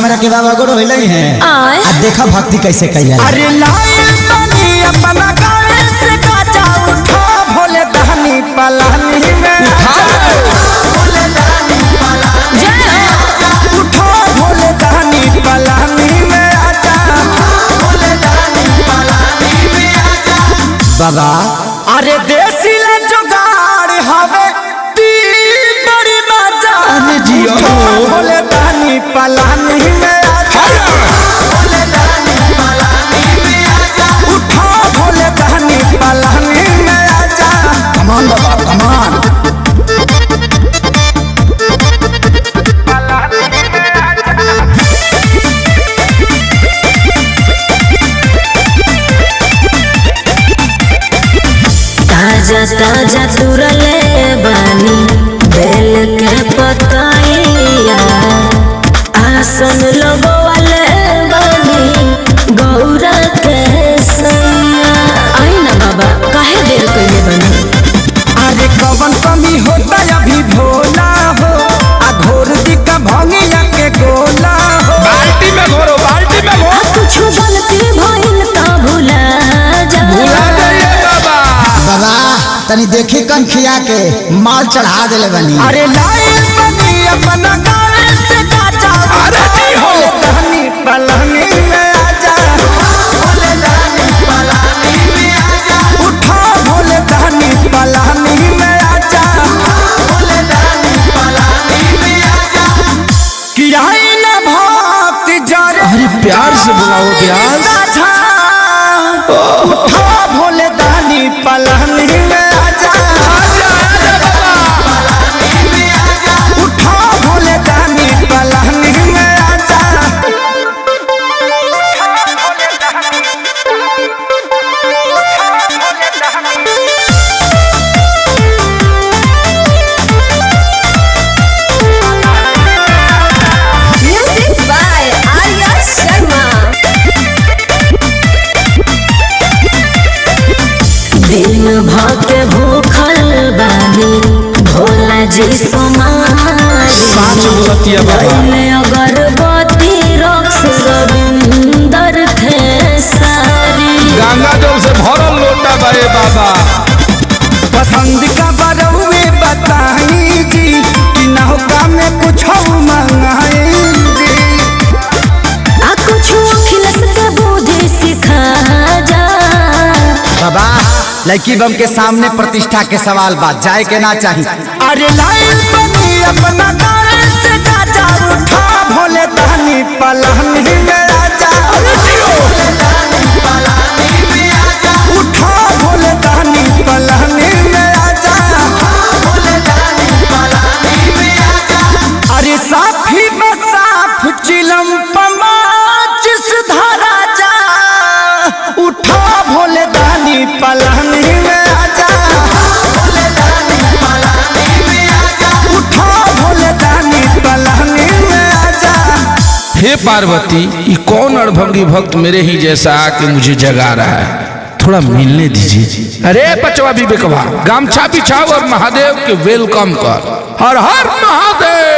हमरा के बाबा गुरु होइले हैं आय आ देखा भक्ति कैसे कैला अरे लाइल तनी अपना गावे से काचा उठा भोले दहनी पलानी में भोले दहनी पलानी उठा भोले दहनी पलानी में आजा भोले दहनी पलानी में आजा बाबा अरे देसी ले जुगाड़ हवे तीन बड़ी मजा अरे जियो। उठा भोले दहनी पलानी में आजा भोले दहनी पलानी में आजा उठा भोले दहनी पलानी में आजा कमान बाबा कमान ताजा ताजा तुरले बानी बेल के पतैया आसन लगवाले बानी गौरा के सैया आई ना बाबा काहे देर कइले बानी अरे कवन कमी होता अभी भोला हो आ घोर दिका भंगिया के गोला हो बाल्टी में घोरो बाल्टी में आ घोरो कुछ गलती भइल त भुला जा भुला जाइए बाबा बाबा तनी देखी कन खिया के माल चढ़ा देले बनी अरे लाइल बनी अपना गावे से काचा अरे जी हो। भोले दहनी पलानी में आजा भोले दहनी पलानी में आजा उठा भोले दहनी पलानी में आजा भोले दहनी पलानी में आजा किराए न भक्ति जर अरे प्यार से बुलाओ प्यार साझा उठा भोले दहनी पलानी में आजा पलानी में आजा उठा भोले दहनी पलानी में आजा म्यूजिक बाय आर्या शर्मा दिन भके भूखल बानी भोला जी सोमारी साँच बोलतिया बाबा पहले अगरबत्ती रक्स रविंदर थे सारी गंगा जल से भरल लोटा बाए बाबा पसंद का बरौए बताई जी कि नौका में कुछ मंगाई जी आ कुछ अखिलस के बुद्धि सिखा जा बाबा लड़की बम के सामने प्रतिष्ठा के सवाल बात जाए के ना चाहिए अरे लाइल बनी अपना गावे से काचा उठा भोले दहनी पलानी में आजा भोले दहनी पलानी में आजा उठा भोले दहनी पलानी में आजा भोले दहनी पलानी में आजा अरे साफी बसाफ चिलम पमाच सुधारा जा उठा भोले दहनी पलानी में आजा भोले दहनी पलानी में आजा उठा भोले दहनी पलानी में आजा हे पार्वती ये कौन अड़भंगी भक्त मेरे ही जैसा आके मुझे जगा रहा है थोड़ा मिलने दीजिए अरे बचवा विवेकवा गामछा बिछाओ और महादेव के वेलकम कर हर हर महादेव